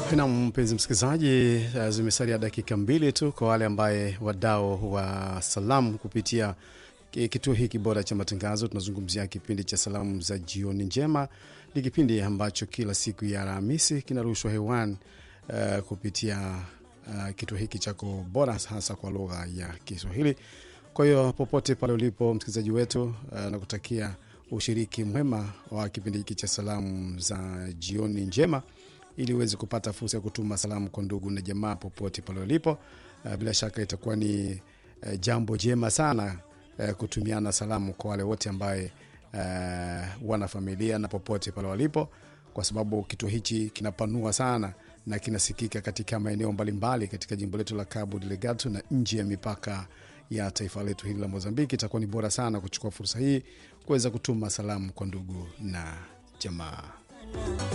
Na mpenzi msikilizaji, uh, zimesalia dakika mbili tu kwa wale ambaye wadau wa salamu kupitia ki- kituo hiki bora cha matangazo. Tunazungumzia kipindi cha salamu za jioni njema. Ni kipindi ambacho kila siku ya Alhamisi kinarushwa hewani uh, kupitia uh, kituo hiki chako bora hasa kwa lugha ya Kiswahili. Kwa hiyo popote pale ulipo msikilizaji wetu, uh, nakutakia ushiriki mwema wa kipindi hiki cha salamu za jioni njema ili uweze kupata fursa ya kutuma salamu kwa ndugu na jamaa popote pale ulipo. Uh, bila shaka itakuwa ni uh, jambo jema sana uh, kutumiana salamu kwa wale wote ambaye uh, wana familia na popote pale walipo, kwa sababu kituo hichi kinapanua sana na kinasikika katika maeneo mbalimbali katika jimbo letu la Cabo Delgado na nje ya mipaka ya taifa letu hili la Mozambiki. Itakuwa ni bora sana kuchukua fursa hii kuweza kutuma salamu kwa ndugu na jamaa.